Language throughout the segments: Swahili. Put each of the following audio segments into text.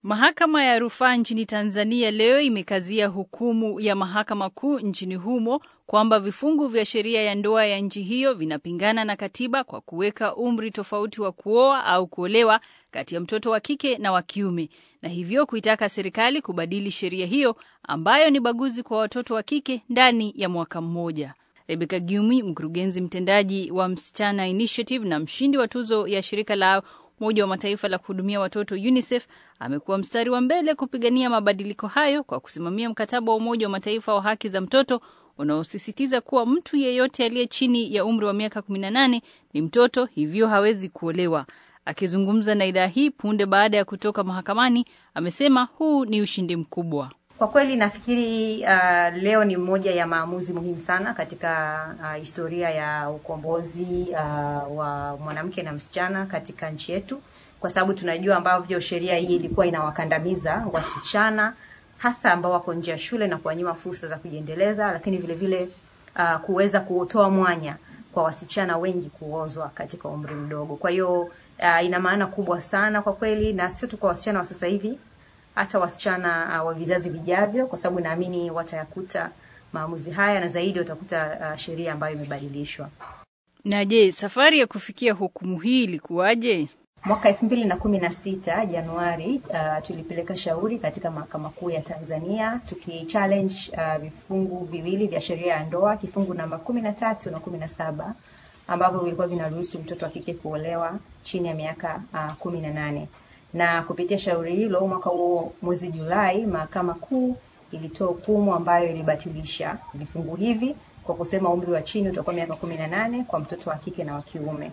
Mahakama ya rufaa nchini Tanzania leo imekazia hukumu ya mahakama kuu nchini humo kwamba vifungu vya sheria ya ndoa ya nchi hiyo vinapingana na katiba kwa kuweka umri tofauti wa kuoa au kuolewa kati ya mtoto wa kike na wa kiume, na hivyo kuitaka serikali kubadili sheria hiyo ambayo ni baguzi kwa watoto wa kike ndani ya mwaka mmoja. Rebecca Gyumi, mkurugenzi mtendaji wa Msichana Initiative na mshindi wa tuzo ya shirika la Umoja wa Mataifa la kuhudumia watoto UNICEF amekuwa mstari wa mbele kupigania mabadiliko hayo kwa kusimamia mkataba wa Umoja wa Mataifa wa haki za mtoto unaosisitiza kuwa mtu yeyote aliye chini ya umri wa miaka 18 ni mtoto, hivyo hawezi kuolewa. Akizungumza na idhaa hii punde baada ya kutoka mahakamani, amesema huu ni ushindi mkubwa. Kwa kweli nafikiri uh, leo ni moja ya maamuzi muhimu sana katika uh, historia ya ukombozi uh, wa mwanamke na msichana katika nchi yetu, kwa sababu tunajua ambavyo sheria hii ilikuwa inawakandamiza wasichana hasa ambao wako nje ya shule na kuwanyima fursa za kujiendeleza, lakini vile vile uh, kuweza kutoa mwanya kwa wasichana wengi kuozwa katika umri mdogo. Kwa hiyo uh, ina maana kubwa sana kwa kweli, na sio tu kwa wasichana wa sasa hivi hata wasichana uh, wa vizazi vijavyo, kwa sababu naamini watayakuta maamuzi haya na zaidi watakuta uh, sheria ambayo imebadilishwa. Na je, safari ya kufikia hukumu hii ilikuwaje? Mwaka elfu mbili na kumi na sita Januari, uh, tulipeleka shauri katika mahakama kuu ya Tanzania tukichallenge uh, vifungu viwili vya sheria ya ndoa, kifungu namba kumi na tatu na kumi na saba ambavyo vilikuwa vinaruhusu mtoto wa kike kuolewa chini ya miaka uh, kumi na nane na kupitia shauri hilo mwaka huo mwezi Julai, mahakama kuu ilitoa hukumu ambayo ilibatilisha vifungu hivi kwa kusema umri wa chini utakuwa miaka kumi na nane kwa mtoto wa kike na wa kiume.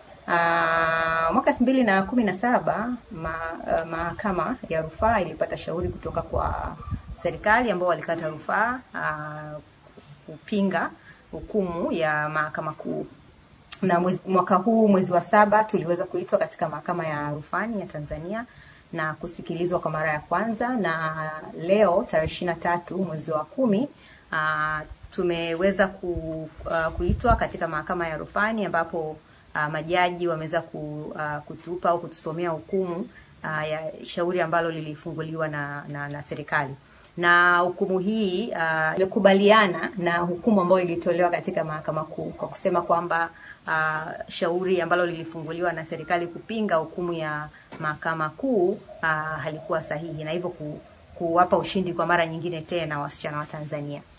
Aa, mwaka elfu mbili na kumi na saba ma, uh, mahakama ya rufaa ilipata shauri kutoka kwa serikali ambao walikata rufaa uh, kupinga hukumu ya mahakama kuu na mwezi, mwaka huu mwezi wa saba tuliweza kuitwa katika mahakama ya rufani ya Tanzania na kusikilizwa kwa mara ya kwanza, na leo tarehe ishirini na tatu mwezi wa kumi uh, tumeweza ku, uh, kuitwa katika mahakama ya rufani ambapo uh, majaji wameweza ku, uh, kutupa au kutusomea hukumu uh, ya shauri ambalo lilifunguliwa na, na, na serikali na hukumu hii imekubaliana uh, na hukumu ambayo ilitolewa katika mahakama kuu kwa kusema kwamba uh, shauri ambalo lilifunguliwa na serikali kupinga hukumu ya mahakama kuu uh, halikuwa sahihi na hivyo ku, kuwapa ushindi kwa mara nyingine tena wasichana wa Tanzania.